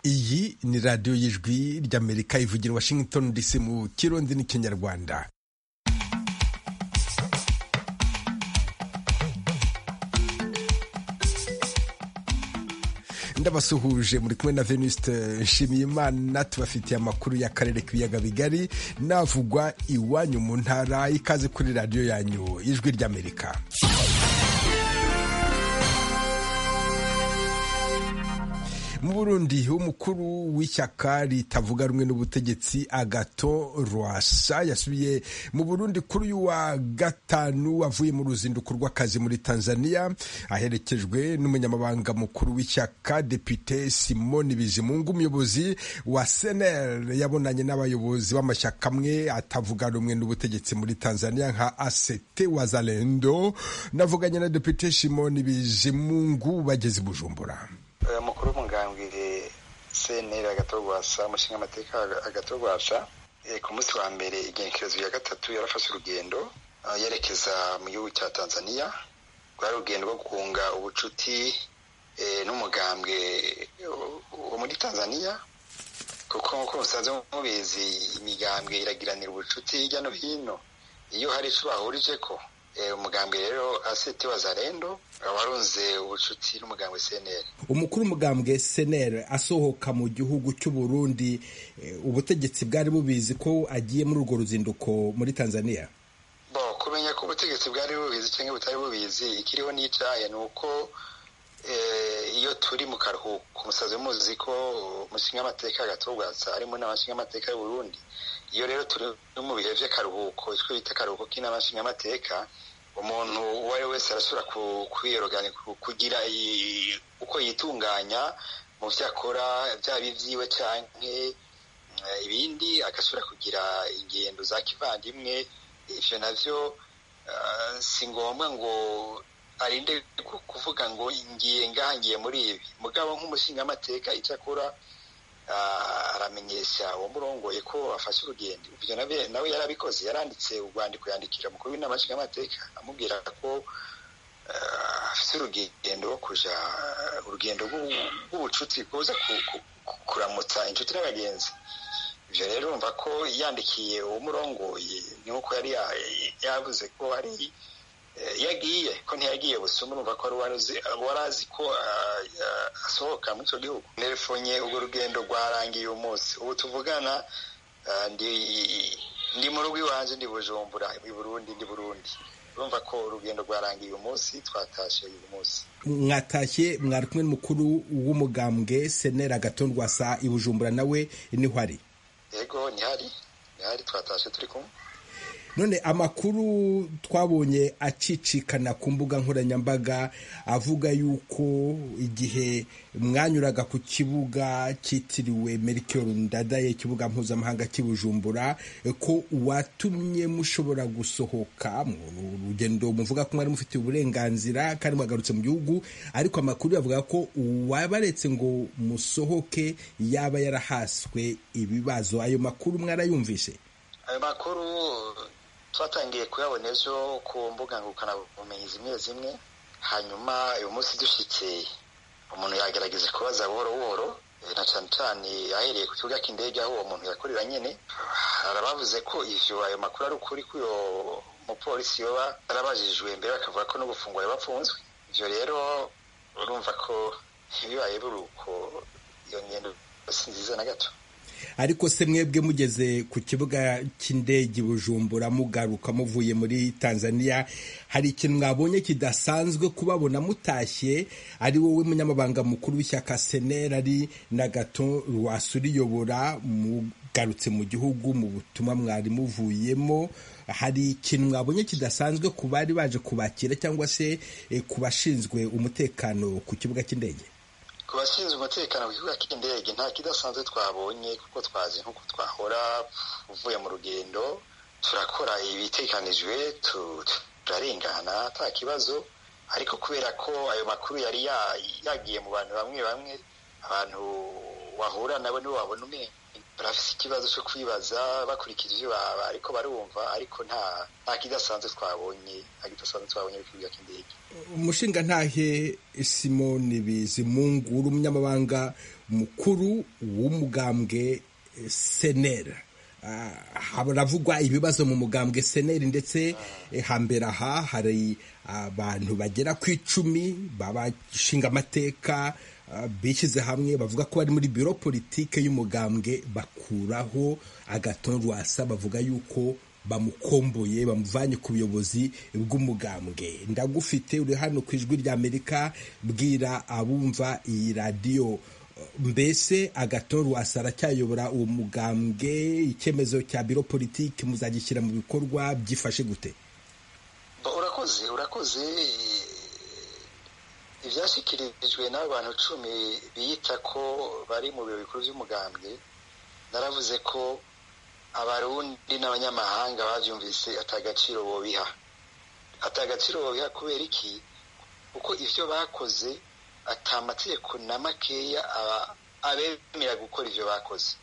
iyi ni radiyo y'ijwi ry'amerika ivugira washington dc mu kirundi n'ikinyarwanda ndabasuhuje muri kumwe na venuste nshimiyimana tubafitiye amakuru y'akarere k'ibiyaga bigari navugwa iwanyu mu ntara ikaze kuri radiyo yanyu ijwi ry'amerika mu burundi umukuru w'ishyaka ritavuga rumwe n'ubutegetsi agato rwasa yasubiye mu burundi kuri uyu wa gatanu avuye mu ruzinduko rw'akazi muri tanzania aherekejwe n'umunyamabanga mukuru w'ishyaka depite simoni bizimungu umuyobozi wa senel yabonanye n'abayobozi b'amashyaka amwe atavuga rumwe n'ubutegetsi muri tanzania nka asete wazalendo navuganye na depite simoni bizimungu bageze i bujumbura umukuru w'umugambwe cnr agatorwasa umushinga amateka agatorwasa ku munsi wa mbere igenekerezo ya gatatu yarafashe urugendo yerekeza mu gihugu cya tanzania rwari urugendo rwo gukunga ubucuti n'umugambwe wo muri tanzania kuko nk'uko musanzwe mubizi imigambwe iragiranira ubucuti hirya no hino iyo hari icyo bahurije ko umugambwe rero asete wazalendo warunze ubucuti n'umugambwe cnr umukuru umugambwe cnr asohoka mu gihugu cy'u Burundi ubutegetsi bwari bubizi ko agiye muri urwo ruzinduko muri tanzania bo kumenya ko ubutegetsi bwari bubizi cyangwa butari bubizi ikiriho n'icaye ni uko iyo turi mu karuhuko umusazi muzi ko umushinga amateka agatubwatsa harimo n'amashinga amateka y'u Burundi iyo rero turi mu bihe by'akaruhuko icyo bita akaruhuko k'inama nshingamateka umuntu uwo ari we wese arasubira kwiyeroganya kugira uko yitunganya mu byo akora byaba ibyiwe cyangwa ibindi agasubira kugira ingendo za kivandimwe ibyo nabyo si ngombwa ngo arinde kuvuga ngo ngiye ngahangiye muri ibi mugabo nk'umushingamateka icyo akora aramenyesha uwo murongoye ko afashe urugendo ibyo nawe yarabikoze yaranditse urwandiko yandikira umukuru w'inama nshingamateka amubwira ko afite urugendo rwo kuja urugendo rw'ubucuti kuza kuramutsa inshuti n'abagenzi ibyo rero urumva ko yandikiye uwo murongoye ni nk'uko yari yavuze ko hari yagiye ko ntiyagiye busuma urumva ko wari azi ko asohoka muri icyo gihugu nerefonye urwo rugendo rwarangiye uyu munsi ubu tuvugana ndi mu rugo iwanjye ndi bujumbura i burundi ndi burundi urumva ko urugendo rwarangiye uyu munsi twatashye uyu munsi mwatashye mwari kumwe n'umukuru w'umugambwe senera gatondwasa i bujumbura nawe niho ari yego nihari nihari twatashye turi kumwe none amakuru twabonye acicikana ku mbuga nkoranyambaga avuga yuko igihe mwanyuraga ku kibuga cyitiriwe Melchior Ndadaye ikibuga mpuzamahanga cy'ibujumbura ko watumye mushobora gusohoka mu rugendo muvuga ko mwari mufitiye uburenganzira kandi mwagarutse mu gihugu ariko amakuru yavuga ko uwabaretse ngo musohoke yaba yarahaswe ibibazo ayo makuru mwarayumvise ayo makuru twatangiye kuyabona ejo ku mbuga ngurukanabumenyi zimwe zimwe hanyuma uyu munsi dushyitse umuntu yagerageza kubaza buhoro buhoro na cyane cyane ahereye ku kibuga cy'indege aho uwo muntu yakorera nyine arabavuze ko ivyo ayo makuru ari ukuri ko uyo mupolisi yoba yarabajijwe mbere bakavuga ko no gufungura bafunzwe ivyo rero urumva ko bibaye buri uko iyo ngendo si nziza na gato ariko se mwebwe mugeze ku kibuga cy'indege bujumbura mugaruka muvuye muri tanzania hari ikintu mwabonye kidasanzwe kubabona mutashye ari wowe munyamabanga mukuru w'ishyaka senera ari na gato rwasuriyobora mugarutse mu gihugu mu butumwa mwari muvuyemo hari ikintu mwabonye kidasanzwe ku bari baje kubakira cyangwa se ku bashinzwe umutekano ku kibuga cy'indege ku bashinzwe umutekano ku kibuga cy'indege nta kidasanzwe twabonye kuko twazi nk'uko twahora uvuye mu rugendo turakora ibitekanijwe turarengana nta kibazo ariko kubera ko ayo makuru yari yagiye mu bantu bamwe bamwe abantu wahura nabo nibo wabona barafise ikibazo cyo kwibaza bakurikije ibyo baba ariko barumva ariko nta nta kidasanzwe twabonye nta kidasanzwe twabonye ku kibuga cy'indege umushinga ntahe simoni bizimungu uri umunyamabanga mukuru w'umugambwe senera haravugwa ibibazo mu mugambwe seneri ndetse hambere aha hari abantu bagera ku icumi babashinga amateka bishyize hamwe bavuga ko bari muri biro politike y'umugambwe bakuraho agaton rwasa bavuga yuko bamukomboye bamuvanye ku buyobozi bw'umugambwe ndagufite uri hano ku ijwi ry'amerika bwira abumva iyi radiyo mbese agaton rwasa aracyayobora uwo mugambwe icyemezo cya biro politike muzagishyira mu bikorwa byifashe gute urakoze urakoze ibyashyikirijwe n'abantu cumi biyita ko bari mu biro bikuru by'umugambwe naravuze ko abarundi n'abanyamahanga babyumvise atagaciro bobiha atagaciro bobiha kubera iki kuko ibyo bakoze atamategeko na makeya abemera gukora ibyo bakoze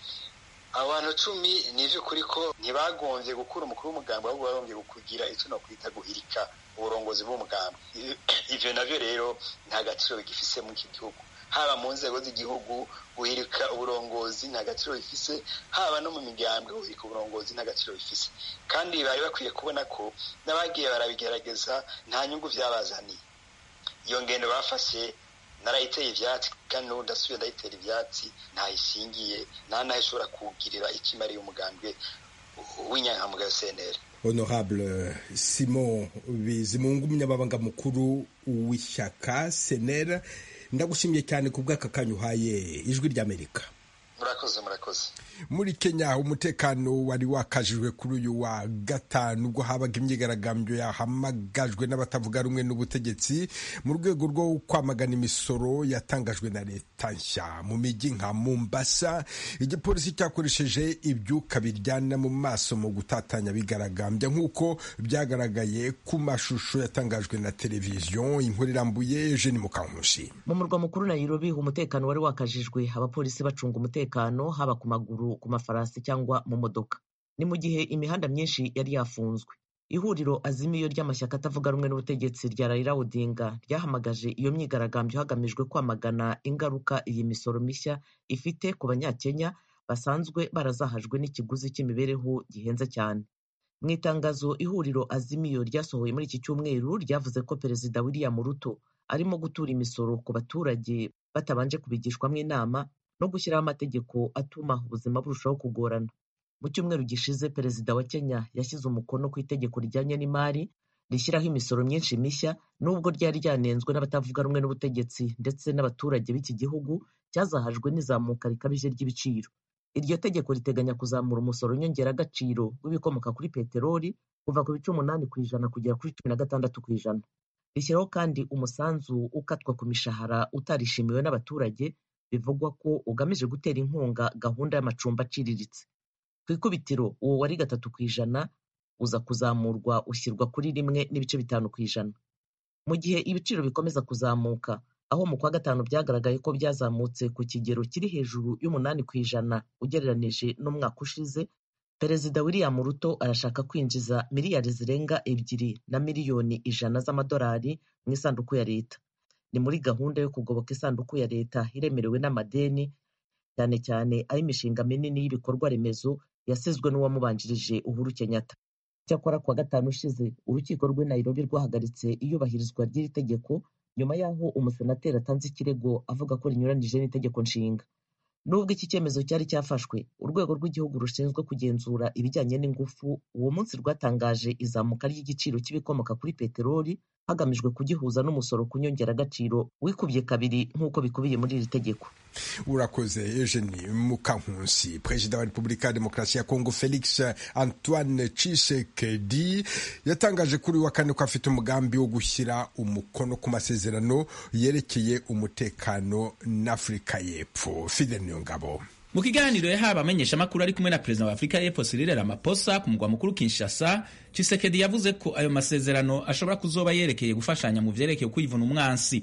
abantu cumi ni iby'ukuri ko ntibagombye gukura umukuru w'umugambwe ahubwo bagombye kugira icyo nakwita guhirika uburongozi bw'umugambwe ibyo nabyo rero nta gaciro bigifise mu iki gihugu haba mu nzego z'igihugu guhirika uburongozi nta gaciro bifise haba no mu migambwe guhirika uburongozi nta gaciro bifise kandi bari bakwiye kubona ko n'abagiye barabigerageza nta nyungu byabazaniye iyo ngendo bafashe narayiteye ibyatsi kandi n'ubu ndasubiye ndayitera ibyatsi ntayishingiye nta naho ishobora kugirira icyo imariye umugambwe w'inyankamugayo seneri honorable simon bizimungu umunyamabanga mukuru w'ishyaka senera ndagushimiye cyane ku bw'aka kanya uhaye ijwi ry'amerika murakoze murakoze muri kenya umutekano wari wakajijwe kuri uyu wa gatanu ubwo habaga imyigaragambyo yahamagajwe n'abatavuga rumwe n'ubutegetsi mu rwego rwo kwamagana imisoro yatangajwe na leta nshya mu mijyi nka mombasa igipolisi cyakoresheje ibyuka biryana mu maso mu gutatanya bigaragambya nk'uko byagaragaye ku mashusho yatangajwe na televiziyo inkuru irambuye eugene mukankusi mu murwa mukuru nairobi umutekano wari wakajijwe abapolisi bacunga umutekano haba ku maguru ku mafarasi cyangwa mu modoka ni mu gihe imihanda myinshi yari yafunzwe ihuriro azimiyo ry'amashyaka atavuga rumwe n'ubutegetsi rya Raila Odinga ryahamagaje iyo myigaragambyo hagamijwe kwamagana ingaruka iyi misoro mishya ifite ku banyakenya basanzwe barazahajwe n'ikiguzi cy'imibereho gihenze cyane mu itangazo ihuriro azimiyo ryasohoye muri iki cyumweru ryavuze ko perezida William Ruto arimo gutura imisoro ku baturage batabanje kubigishwamo inama no gushyiraho amategeko atuma ubuzima burushaho kugorana mu cyumweru gishize perezida wa kenya yashyize umukono ku itegeko rijyanye n'imari rishyiraho imisoro myinshi mishya nubwo ryari ryanenzwe n'abatavuga rumwe n'ubutegetsi ndetse n'abaturage b'iki gihugu cyazahajwe n'izamuka rikabije ry'ibiciro iryo tegeko riteganya kuzamura umusoro nyongeragaciro w'ibikomoka kuri peteroli kuva ku bice umunani ku ijana kugera kuri cumi na gatandatu ku ijana rishyiraho kandi umusanzu ukatwa ku mishahara utarishimiwe n'abaturage bivugwa ko ugamije gutera inkunga gahunda y'amacumbi aciriritse ku ikubitiro uwo wari gatatu ku ijana uza kuzamurwa ushyirwa kuri rimwe n'ibice bitanu ku ijana mu gihe ibiciro bikomeza kuzamuka aho mu kwa gatanu byagaragaye ko byazamutse ku kigero kiri hejuru y'umunani ku ijana ugereranije n'umwaka ushize perezida william ruto arashaka kwinjiza miliyari zirenga ebyiri na miliyoni ijana z'amadolari mu isanduku ya leta ni muri gahunda yo kugoboka isanduku ya leta iremerewe n'amadeni cyane cyane ay'imishinga minini y'ibikorwa remezo yasizwe n'uwamubanjirije uhuru kenyatta cyakora kuwa gatanu ushize urukiko rw'i nairobi rwahagaritse iyubahirizwa ry'iri tegeko nyuma y'aho umusenateri atanze ikirego avuga ko rinyuranyije n'itegeko nshinga nubwo iki cyemezo cyari cyafashwe urwego rw'igihugu rushinzwe kugenzura ibijyanye n'ingufu uwo munsi rwatangaje izamuka ry'igiciro cy'ibikomoka kuri peteroli hagamijwe kugihuza n'umusoro ku nyongeragaciro wikubye kabiri nk'uko bikubiye muri iri tegeko urakoze eugenie mukankusi perezida wa repubulika ya demokarasi ya kongo felix antoine tshisekedi yatangaje kuri wa kane ko afite umugambi wo gushyira umukono ku masezerano yerekeye umutekano n'afurika y'epfo fidel niyongabo mu kiganiro yahawe abamenyeshamakuru ari kumwe na perezida wa afurika y'epfo Cyril Ramaphosa ku mugwa mukuru Kinshasa Tshisekedi yavuze ko ayo masezerano ashobora kuzoba yerekeye gufashanya mu vyerekeye kwivuna umwansi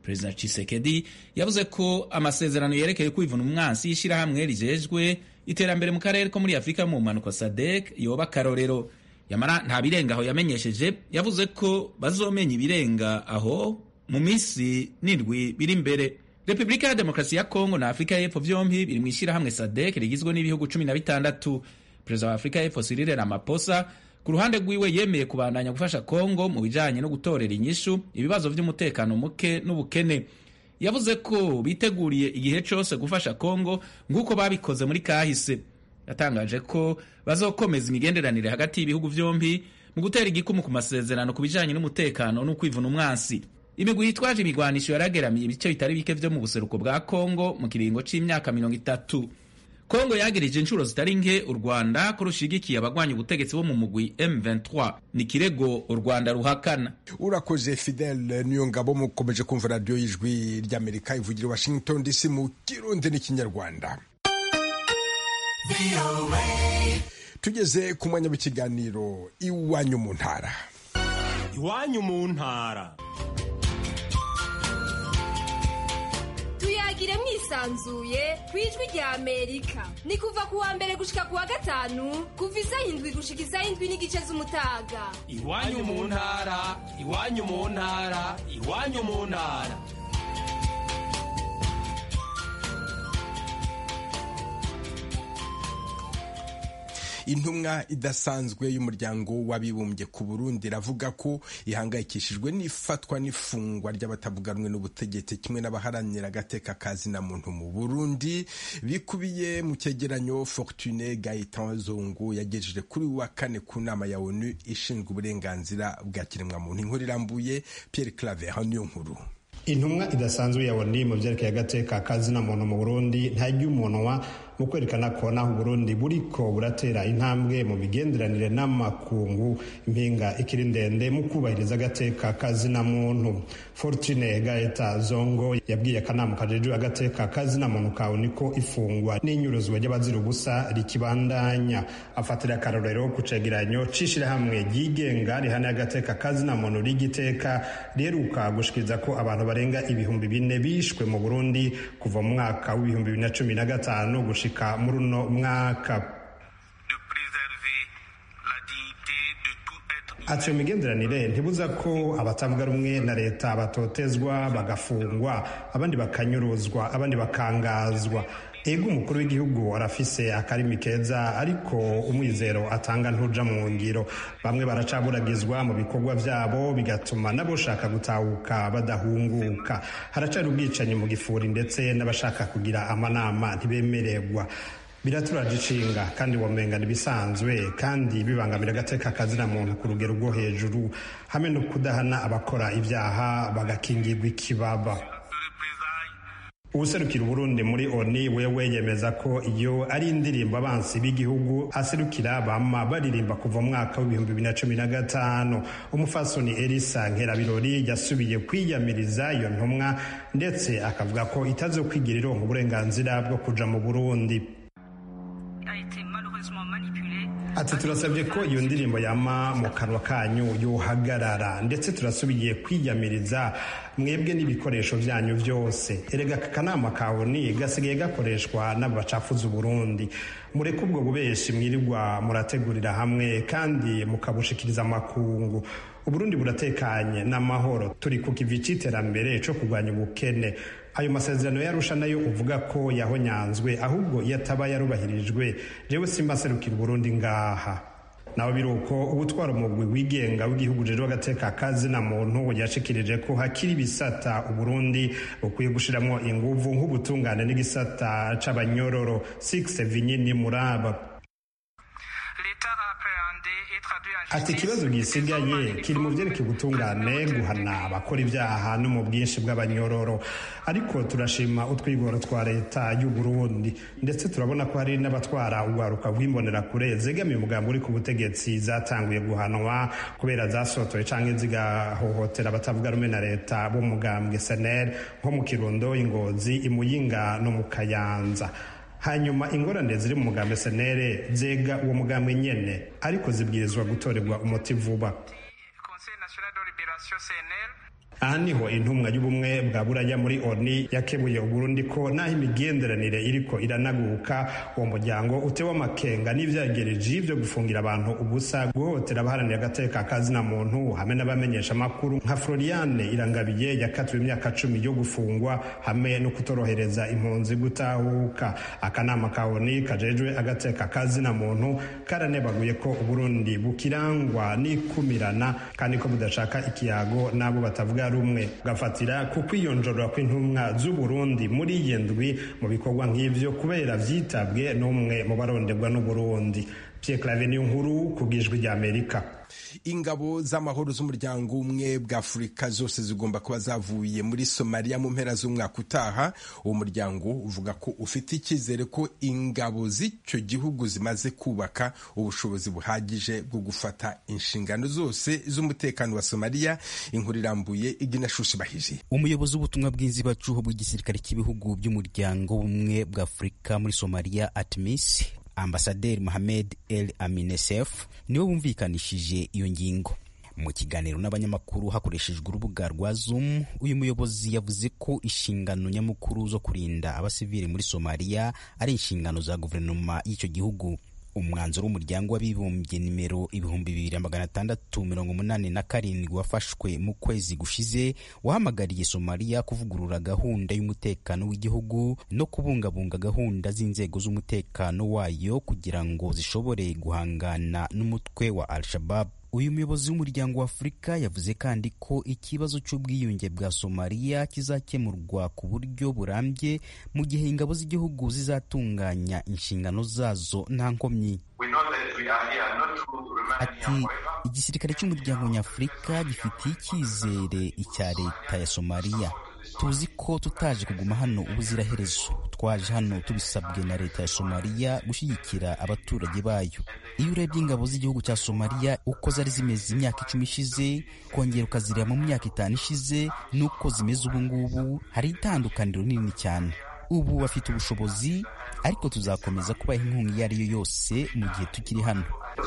perezida Tshisekedi yavuze ko amasezerano yerekeye kwivuna umwansi y'ishyirahamwe rijejwe iterambere mu karere ko muri afurika mu mpanuka sadek yoba akarorero yamara nta birenga aho yamenyesheje yavuze ko bazomenya ibirenga aho mu minsi n'indwi biri imbere repubulika ya demokarasi ya kongo na afurika y'epfo byombi biri mu ishyirahamwe sadek rigizwe n'ibihugu cumi na bitandatu perezida wa afurika y'epfo Cyril Ramaphosa ku ruhande rwiwe yemeye kubandanya gufasha kongo mu bijanye no gutorera inyishu ibibazo vy'umutekano muke n'ubukene yavuze ko biteguriye igihe cose gufasha kongo nk'uko babikoze muri kahise yatangaje ko bazokomeza imigenderanire hagati y'ibihugu vyombi mu gutera igikumu ku masezerano ku bijanye n'umutekano no kwivuna umwansi imigwi yitwaje imigwanisho yarageramiye ibice bitari bike vyo mu buseruko bwa kongo mu kiringo c'imyaka mirongo itatu kongo yagirije inshuro zitari nke u rwanda ko rushigikiye abagwanya ubutegetsi bo mu mugwi m23 ni kirego u rwanda ruhakana urakoze fidele niyo ngabo mukomeje kumva radiyo y'ijwi ry'amerika ivugira washington dc mu kirundi n'ikinyarwanda tugeze ku mwanya w'ikiganiro iwanyu mu ntara iwanyu mu ntara tuyagire mwisanzuye ku ijwi rya amerika ni kuva ku wa mbere gushika ku wa gatanu kuva isaha indwi gushika isaha indwi n'igice z'umutaga iwanyu mu ntara iwanyu mu ntara iwanyu mu ntara intumwa idasanzwe y'umuryango w'abibumbye ku burundi iravuga ko ihangayikishijwe n'ifatwa n'ifungwa ry'abatavuga rumwe n'ubutegetsi kimwe n'abaharanira agateka kazina muntu mu burundi bikubiye mu cyegeranyo fortune gaetan zongo yagejeje kuri wa kane ku nama ya onu ishinzwe uburenganzira bwa kiremwamuntu inkuru irambuye pierre claver niyo nkuru intumwa idasanzwe ya oni mu byerekeye agateka kazina muntu mu burundi ntajya umunwa mu kwerekana ko naho uburundi buriko buratera intambwe mu migenderanire n'amakungu impinga ikiri ndende mu kubahiriza agateka kazina muntu fortune gaeta zongo yabwiye akanama kajejwe agateka kazina muntu kawe niko ifungwa n'inyuruzwa ry'abazira ubusa rikibandanya afatira akarorero ku cegeranyo c'ishirahamwe ryigenga rihana agateka kazina muntu rigiteka riheruka gushikiriza ko abantu barenga ibihumbi bine bishwe mu burundi kuva mu mwaka w'ibihumbi bibiri na cumi na gatanu gushika muri uno mwaka ati iyo migenderanire ntibuza ko abatavuga rumwe na leta batotezwa bagafungwa abandi bakanyuruzwa abandi bakangazwa ego umukuru w'igihugu arafise akarimi keza ariko umwizero atanga ntuja mu ngiro bamwe baracaburagizwa mu bikorwa vyabo bigatuma n'aboshaka gutahuka badahunguka haracari ubwicanyi mu gifuri ndetse n'abashaka kugira amanama ntibemererwa biraturaje ishinga kandi womenga ibisanzwe kandi bibangamira agateka kazina muntu ku rugero rwo hejuru hamwe no kudahana abakora ibyaha bagakingirwa ikibaba uwuserukira uburundi muri oni wewe yemeza ko iyo ari indirimbo abansi b'igihugu aserukira bama baririmba kuva mu mwaka w'ibihumbi bibiri na cumi na gatanu umufasoni elisa nkerabirori yasubiye kwiyamiriza iyo ntumwa ndetse akavuga ko itazo kwigira ironka uburenganzira bwo kuja mu burundi ati turasabye ko iyo ndirimbo yama mu kanwa kanyu yohagarara ndetse turasubiye kwiyamiriza mwebwe n'ibikoresho byanyu byose erega aka kanama kawe ni gasigaye gakoreshwa n'abacafuza uburundi mureke ubwo bubeshi mwirirwa murategurira hamwe kandi mukabushikiriza amakungu uburundi buratekanye n'amahoro turi ku kivi c'iterambere co kurwanya ubukene ayo masezerano yarusha nayo uvuga ko yahonyanzwe ahubwo iyo ataba yarubahirijwe jewe simbaserukira uburundi ngaha nawe biri uko ubutwara umugwi wigenga w'igihugu rero agateka kazi na muntu yashikirije ko hakiri ibisata uburundi bukwiye gushiramwo inguvu nk'ubutungane n'igisata c'abanyororo 6 vinyini muraba ati ikibazo gisigaye kiri mu byerekeye ubutungane guhana abakora ibyaha no mu bwinshi bw'abanyororo ariko turashima utwigoro twa leta y'u Burundi ndetse turabona ko hari n'abatwara urwaruka rw'imbonerakure zegamiye umugambi uri ku butegetsi zatanguye guhanwa kubera zasotoye canke zigahohotera abatavuga rumwe na leta bo mugambwe senel nko mu kirundo ingozi imuyinga no mu kayanza hanyuma ingorane ziri mu mugambi senere zega uwo mugambi nyene ariko zibwirizwa gutorerwa umuti vuba aha niho intumwa y'ubumwe bwa buraya muri oni yakebuye uburundi ko naho imigenderanire iriko iranaguka uwo muryango utewe amakenga n'ivyagereje vyo gufungira abantu ubusa guhohotera abaharanira agateka kazina muntu hamwe n'abamenyesha amakuru nka floriane irangabiye yakatiwe imyaka cumi yo gufungwa hamwe no kutorohereza impunzi gutahuka akanama ka oni kajejwe agateka kazina muntu karanebaguye ko uburundi bukirangwa n'ikumirana kandi ko budashaka ikiyago n'abo batavuga rumwe gafatira ku kwiyonjorora kw'intumwa z'uburundi muri iyi ndwi mu bikorwa nk'ivyo kubera vyitabwe n'umwe mu barondebwa n'uburundi pierre clave niyo nkuru ku bw'ijwi ry'amerika ingabo z'amahoro z'umuryango umwe bwa afurika zose zigomba kuba zavuye muri somaliya mu mpera z'umwaka utaha uwo muryango uvuga ko ufite icyizere ko ingabo z'icyo gihugu zimaze kubaka ubushobozi buhagije bwo gufata inshingano zose z'umutekano wa somaliya inkuru irambuye iginashushi bahije umuyobozi w'ubutumwa bw'inzibacuho bw'igisirikare cy'ibihugu by'umuryango bumwe bwa afurika muri somaliya atmis ambasaderi mohamed el aminesef niwe wumvikanishije iyo ngingo mu kiganiro n'abanyamakuru hakoreshejwe urubuga rwa zoom uyu muyobozi yavuze ko inshingano nyamukuru zo kurinda abasivili muri somaliya ari inshingano za guverinoma y'icyo gihugu umwanzuro w'umuryango w'abibumbye nimero ibihumbi bibiri magana atandatu mirongo umunani na karindwi wafashwe mu kwezi gushize wahamagariye somaliya kuvugurura gahunda y'umutekano w'igihugu no kubungabunga gahunda z'inzego z'umutekano wayo kugira ngo zishobore guhangana n'umutwe wa al-shabab uyu muyobozi w'umuryango wa afurika yavuze kandi ko ikibazo cy'ubwiyunge bwa somaliya kizakemurwa ku buryo burambye mu gihe ingabo z'igihugu zizatunganya inshingano zazo nta nkomyi ati igisirikare cy'umuryango nyafurika gifitiye icyizere icya leta ya somaliya tuzi ko tutaje kuguma hano ubuziraherezo twaje hano tubisabwe na leta ya somaliya gushyigikira abaturage bayo iyo urebye ingabo z'igihugu cya somaliya uko zari zimeze imyaka icumi ishize kongera ukazireba mu myaka itanu ishize n'uko zimeze ubu ngubu hari itandukaniro rinini cyane ubu bafite ubushobozi ariko tuzakomeza kubaha inkunga iyo ari yo yose mu gihe tukiri hano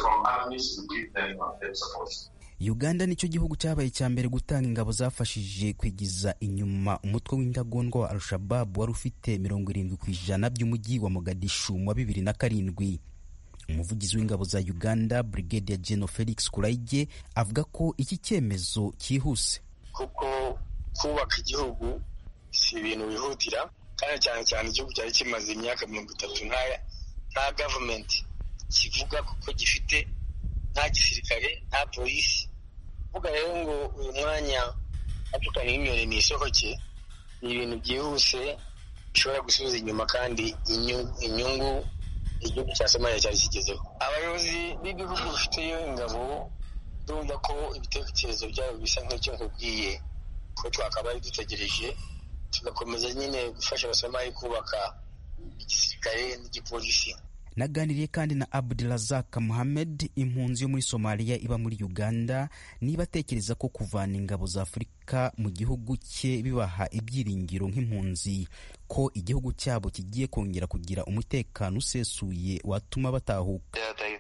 uganda nicyo gihugu cyabaye icya mbere gutanga ingabo zafashije kwigiza inyuma umutwe w'intagondwa wa al-shababu wari ufite mirongo irindwi ku ijana by'umujyi wa mogadishu mu wa bibiri na karindwi umuvugizi w'ingabo za uganda brigade ya general felix kuraige avuga ko iki cyemezo cyihuse kuko kubaka igihugu si ibintu bihutira kandi cyane cyane igihugu cyari kimaze imyaka mirongo itatu nta gavumenti kivuga kuko gifite nta gisirikare nta polisi kuvuga rero ngo uyu mwanya atukanye nk'inyoni ni isohoke ni ibintu byihuse bishobora gusubiza inyuma kandi inyungu igihugu cya somaliya cyari kigezeho abayobozi b'ibihugu bifiteyo ingabo ndumva ko ibitekerezo byabo bisa nk'icyo nkubwiye ko twakabaye dutegereje tugakomeza nyine gufasha abasomali kubaka igisirikare n'igipolisi naganiriye kandi na abdurazak muhamed impunzi yo muri somaliya iba muri uganda niba atekereza ko kuvana ingabo za afurika mu gihugu cye bibaha ibyiringiro nk'impunzi ko igihugu cyabo kigiye kongera kugira umutekano usesuye watuma batahuka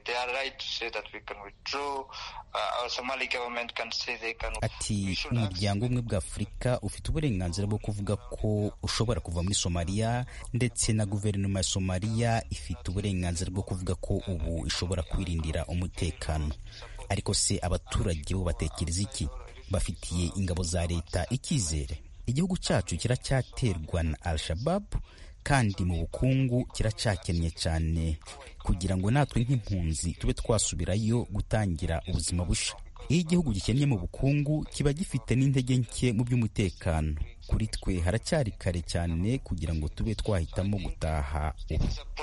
ati umuryango umwe bwa afurika ufite uburenganzira bwo kuvuga ko ushobora kuva muri somaliya ndetse na guverinoma ya somaliya ifite uburenganzira bwo kuvuga ko ubu ishobora kwirindira umutekano ariko se abaturage bo batekereza iki bafitiye ingabo za leta icyizere igihugu cyacu kiracyaterwa na al-shababu kandi mu bukungu kiracyakennye cyane kugira ngo natwe nk'impunzi tube twasubirayo gutangira ubuzima busha iyo igihugu gikennye mu bukungu kiba gifite n'intege nke mu by'umutekano kuri twe haracyari kare cyane kugira ngo tube twahitamo gutaha ubu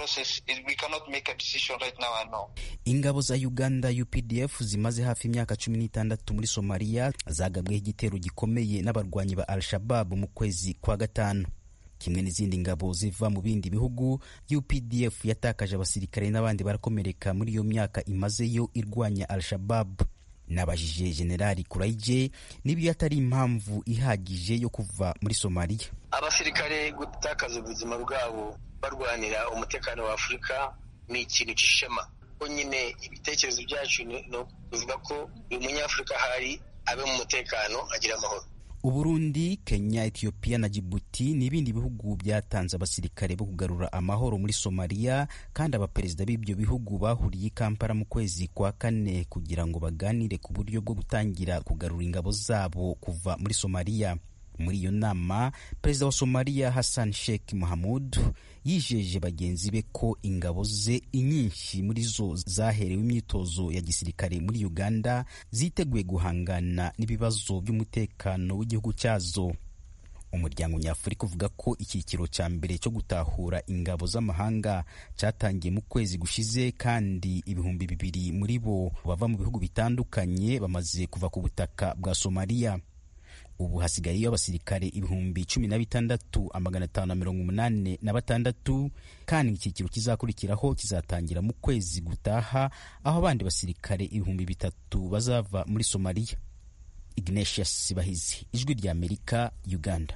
ingabo za uganda updf zimaze hafi imyaka cumi n'itandatu muri somaliya zagabweho igitero gikomeye n'abarwanyi ba al-shababu mu kwezi kwa gatanu kimwe n'izindi ngabo ziva mu bindi bihugu updf yatakaje abasirikare n'abandi barakomereka muri iyo myaka imazeyo irwanya al-shababu nabajije generali kuraije niba atari impamvu ihagije yo kuva muri somaliya abasirikare gutakaza ubuzima bwabo barwanira umutekano wa afurika ni ikintu cy'ishema ko nyine ibitekerezo byacu bivuga ko buri munyafurika ahari abe mu mutekano agira amahoro uburundi kenya etiyopiya na jibuti ni ibindi bihugu byatanze abasirikare bo kugarura amahoro muri somaliya kandi abaperezida b'ibyo bihugu bahuriye i kampala mu kwezi kwa kane kugira ngo baganire ku buryo bwo gutangira kugarura ingabo zabo kuva muri somaliya muri iyo nama perezida wa somaliya hassan sheikh mohamud yijeje bagenzi be ko ingabo ze inyinshi muri zo zaherewe imyitozo ya gisirikare muri uganda ziteguye guhangana n'ibibazo by'umutekano w'igihugu cyazo umuryango nyafurika uvuga ko icyiciro cya mbere cyo gutahura ingabo z'amahanga cyatangiye mu kwezi gushize kandi ibihumbi bibiri muri bo bava mu bihugu bitandukanye bamaze kuva ku butaka bwa somaliya ubu hasigayeyo abasirikare ibihumbi cumi na bitandatu amagana atanu na mirongo umunani na batandatu kandi icyiciro kizakurikiraho kizatangira mu kwezi gutaha aho abandi basirikare ibihumbi bitatu bazava muri somaliya ignatius bahizi ijwi rya amerika uganda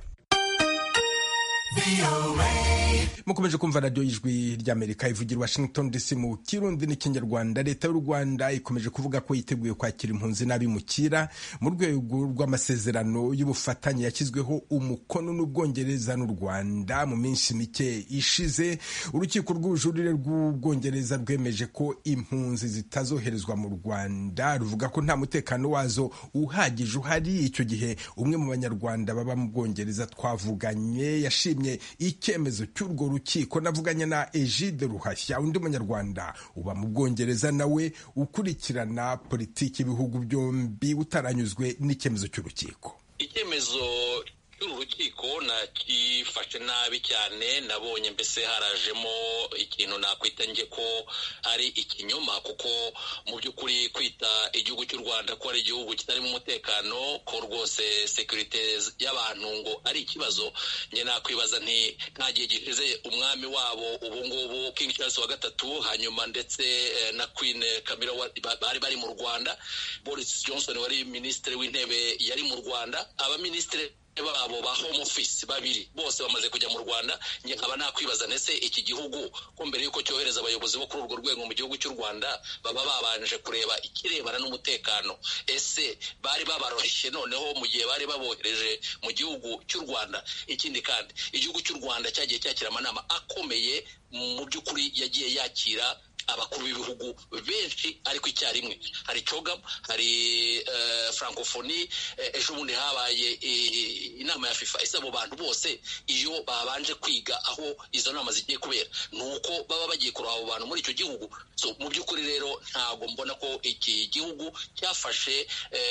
mukomeje kumva radiyo y'ijwi ry'amerika ivugira washington dc mu kirundi n'ikinyarwanda leta y'u rwanda ikomeje kuvuga ko yiteguye kwakira impunzi n'abimukira mu rwego rw'amasezerano y'ubufatanye yashyizweho umukono n'ubwongereza n'u rwanda mu minsi mike ishize urukiko rw'ubujurire rw'ubwongereza rwemeje ko impunzi zitazoherezwa mu rwanda ruvuga ko nta mutekano wazo uhagije uhari icyo gihe umwe mu banyarwanda baba mu bwongereza twavuganye yashimye icyemezo cy'urwo rukiko navuganye na Egide Ruhashya undi munyarwanda uba mu Bwongereza nawe ukurikirana politiki y'ibihugu byombi utaranyuzwe n'icyemezo cy'urukiko icyemezo cy'uru rukiko nakifashe nabi cyane nabonye mbese harajemo ikintu nakwita nge ko ari ikinyoma kuko mu by'ukuri kwita igihugu cy'u rwanda ko ari igihugu kitarimo umutekano ko rwose sekirite y'abantu ngo ari ikibazo nge nakwibaza nti nta gihe gishize umwami wabo ubu ngubu king charles wa gatatu hanyuma ndetse na queen camilla bari bari mu rwanda boris johnson wari minisitiri w'intebe yari mu rwanda abaminisitiri babo ba home office babiri bose bamaze kujya mu rwanda njye nkaba nakwibaza ndetse iki gihugu ko mbere y'uko cyohereza abayobozi bo kuri urwo rwego mu gihugu cy'u rwanda baba babanje kureba ikirebana n'umutekano ese bari babaroshye noneho mu gihe bari babohereje mu gihugu cy'u rwanda ikindi kandi igihugu cy'u rwanda cyagiye cyakira amanama akomeye mu by'ukuri yagiye yakira abakuru b'ibihugu benshi ariko icyarimwe hari cogam hari francophonie ejo bundi habaye inama ya fifa ese abo bantu bose iyo babanje kwiga aho izo nama zigiye kubera ni uko baba bagiye kureba abo bantu muri icyo gihugu so mu by'ukuri rero ntabwo mbona ko iki gihugu cyafashe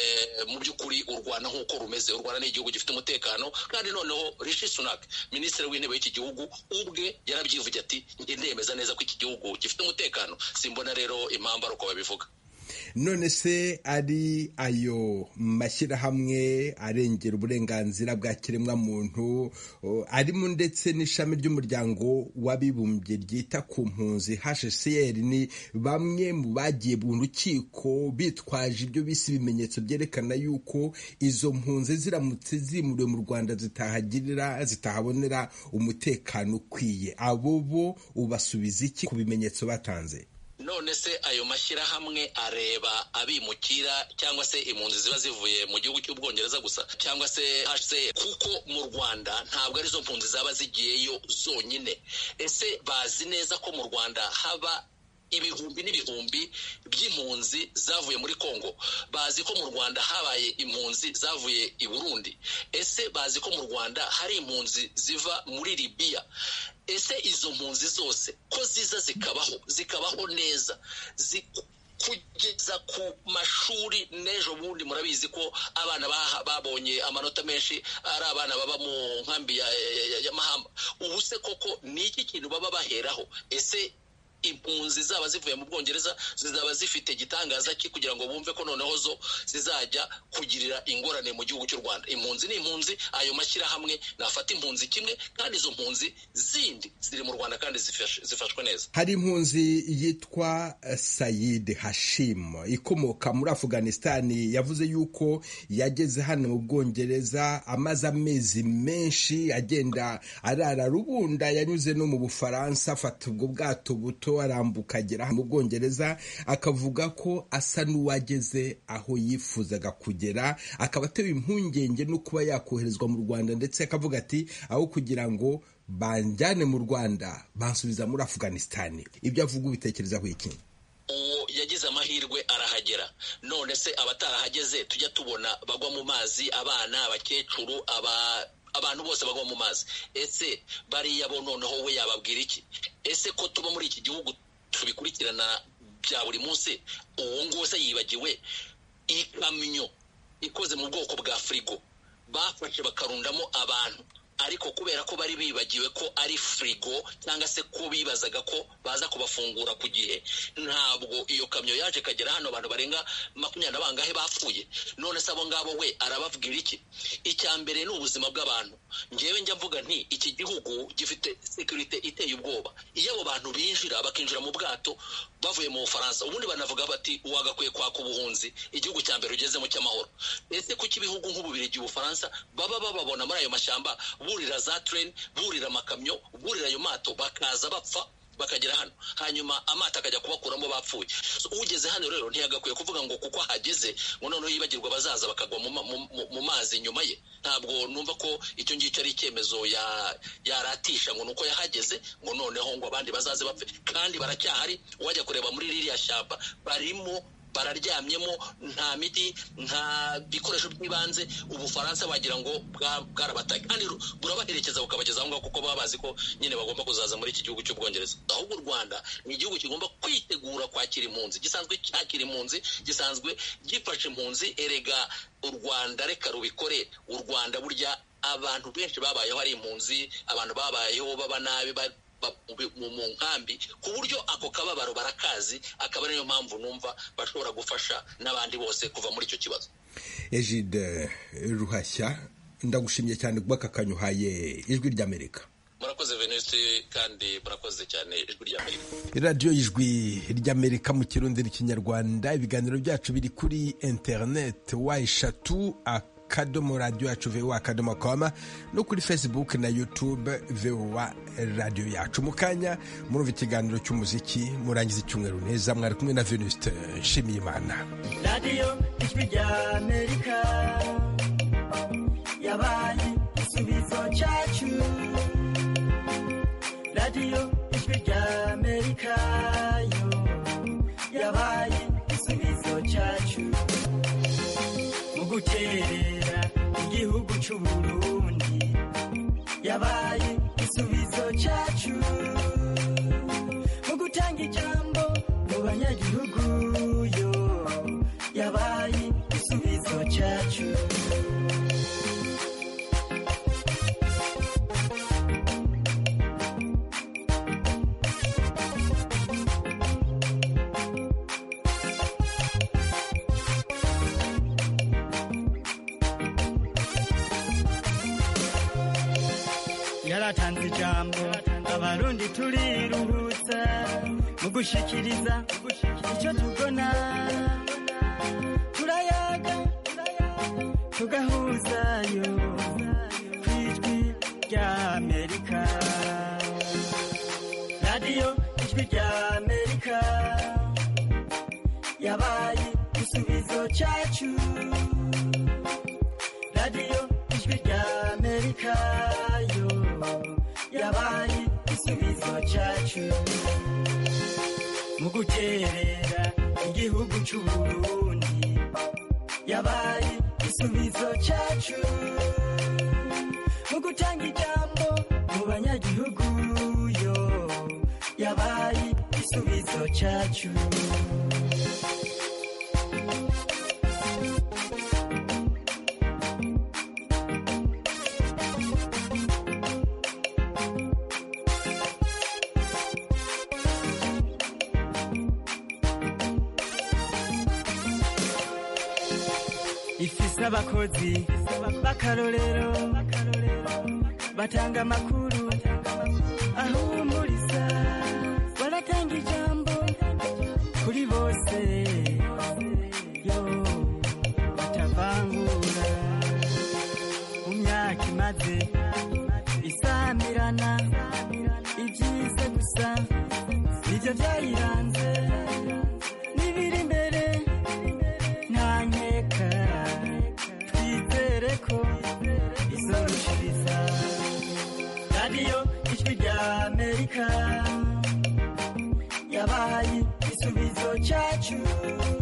mu by'ukuri u rwanda nk'uko rumeze u rwanda ni igihugu gifite umutekano kandi noneho rishi sunak minisitiri w'intebe w'iki gihugu ubwe yarabyivuye ati njye ndemeza neza ko iki gihugu gifite umutekano simbona rero impamvu ari uko babivuga none se ari ayo mashyirahamwe arengera uburenganzira bwa kiremwamuntu arimo ndetse n'ishami ry'umuryango w'abibumbye ryita ku mpunzi hcr ni bamwe mu bagiye mu rukiko bitwaje ibyo bise ibimenyetso byerekana yuko izo mpunzi ziramutse zimuriwe mu rwanda zitahagirira zitahabonera umutekano ukwiye abo bo ubasubiza iki ku bimenyetso batanze none se ayo mashyirahamwe areba abimukira cyangwa se impunzi ziba zivuye mu gihugu cy'ubwongereza gusa cyangwa se hse kuko mu rwanda ntabwo arizo mpunzi zaba zigiyeyo zonyine ese bazi neza ko mu rwanda haba ibihumbi n'ibihumbi by'impunzi zavuye muri congo bazi ko mu rwanda habaye impunzi zavuye i burundi ese bazi ko mu rwanda hari impunzi ziva muri libiya ese izo mpunzi zose ko ziza zikabaho zikabaho neza kugeza ku mashuri n'ejo bundi murabizi ko abana babonye amanota menshi ari abana baba mu nkambi ya mahamba ubu se koko ni iki kintu baba baheraho ese impunzi zaba zivuye mu bwongereza zizaba zifite igitangaza ki kugira ngo bumve ko noneho zo zizajya kugirira ingorane mu gihugu cy'u rwanda impunzi ni impunzi ayo mashyirahamwe nafata impunzi kimwe kandi izo mpunzi zindi ziri mu rwanda kandi zifashwe neza hari impunzi yitwa sayid hashim ikomoka muri afuganisitani yavuze yuko yageze hano mu bwongereza amaze amezi menshi agenda arara rubunda yanyuze no mu bufaransa afata ubwo bwato buto gato arambuka agera mu bwongereza akavuga ko asa n'uwageze aho yifuzaga kugera akaba atewe impungenge no kuba yakoherezwa mu rwanda ndetse akavuga ati aho kugira ngo banjyane mu rwanda bansubiza muri afuganisitani ibyo avuga ubitekerezaho iki uwo yagize amahirwe arahagera none se abatarahageze tujya tubona bagwa mu mazi abana abakecuru aba abantu bose bagwa mu mazi ese bariya bo noneho we yababwira iki ese ko tuba muri iki gihugu tubikurikirana bya buri munsi uwo nguwo se yibagiwe ikamyo ikoze mu bwoko bwa firigo bafashe bakarundamo abantu ariko kubera ko bari bibagiwe ko ari firigo cyangwa se ko bibazaga ko baza kubafungura ku gihe ntabwo iyo kamyo yaje ikagera hano abantu barenga makumyabiri na bangahe bapfuye none se abo ngabo we arababwira iki icya mbere ni ubuzima bw'abantu ngewe njya mvuga nti iki gihugu gifite sekirite iteye ubwoba iyo abo bantu binjira bakinjira mu bwato bavuye mu bufaransa ubundi banavuga bati wagakwiye kwaka ubuhunzi igihugu cya mbere ugezemo cy'amahoro ese kuko ibihugu nk'ububirigi ubufaransa baba bababona muri ayo mashyamba burira za tureni burira amakamyo burira ayo mato bakaza bapfa bakagera hano hanyuma amato akajya kubakuramo bapfuye ugeze hano rero ntiyagakwiye kuvuga ngo kuko ahageze ngo noneho yibagirwa abazaza bakagwa mu mazi nyuma ye ntabwo numva ko icyo ngicyo ari icyemezo yaratisha ngo nuko yahageze ngo noneho ngo abandi bazaze bapfe kandi baracyahari wajya kureba muri ririya shyamba barimo bararyamyemo nta miti nta bikoresho by'ibanze ubufaransa wagira ngo bwarabataye kandi burabaherekeza bukabageza aho ngaho kuko baba bazi ko nyine bagomba kuzaza muri iki gihugu cy'ubwongereza ahubwo u rwanda ni igihugu kigomba kwitegura kwakira impunzi gisanzwe cyakira impunzi gisanzwe gifasha impunzi erega u rwanda reka rubikore u rwanda burya abantu benshi babayeho ari impunzi abantu babayeho baba nabi mu nkambi ku buryo ako kababaro barakazi akaba ariyo mpamvu numva bashobora gufasha n'abandi bose kuva muri icyo kibazo ejide ruhashya ndagushimye cyane kuba aka kanyuhaye ijwi ry'amerika murakoze venuste kandi murakoze cyane ijwi ry'amerika radiyo y'ijwi ry'amerika mu kirundi n'ikinyarwanda ibiganiro byacu biri kuri interineti wa eshatu akadomo radiyo yacu vowa akadomo koma no kuri facebook na youtube vowa radiyo yacu mu kanya murumva ikiganiro cy'umuziki murangiza icyumweru neza mwari kumwe na venuste nshimiyimana radiyo ijwi ry'amerika yabaye igisubizo cyacu radiyo ijwi ry'amerika yo yabaye igisubizo cyacu mu guterera igihugu cy'uburundi yabaye igisubizo cyacu mu gutanga ijambo mu banyagihugu yo yabaye igisubizo cyacu yaratanze ijambo abarundi turiruhutsa mu gushikiriza icyo tubona turayaga tugahuzayo ku ijwi ry'amerika radiyo ijwi ry'amerika yabaye igisubizo cyacu radiyo ijwi ry'amerika yo yabaye igisubizo cyacu mu guterera igihugu cy'uburundi yabaye igisubizo cyacu mu gutanga ijambo mu banyagihugu yo yabaye igisubizo cyacu ifise abakozi b'akarorero batanga amakuru ahumuriza baratanga ijambo kuri bose yo batavangura mu myaka imaze isamirana ibyiza gusa nibyo bya twizere ko izorushiriza radiyo ijwi rya amerika yabaye igisubizo cyacu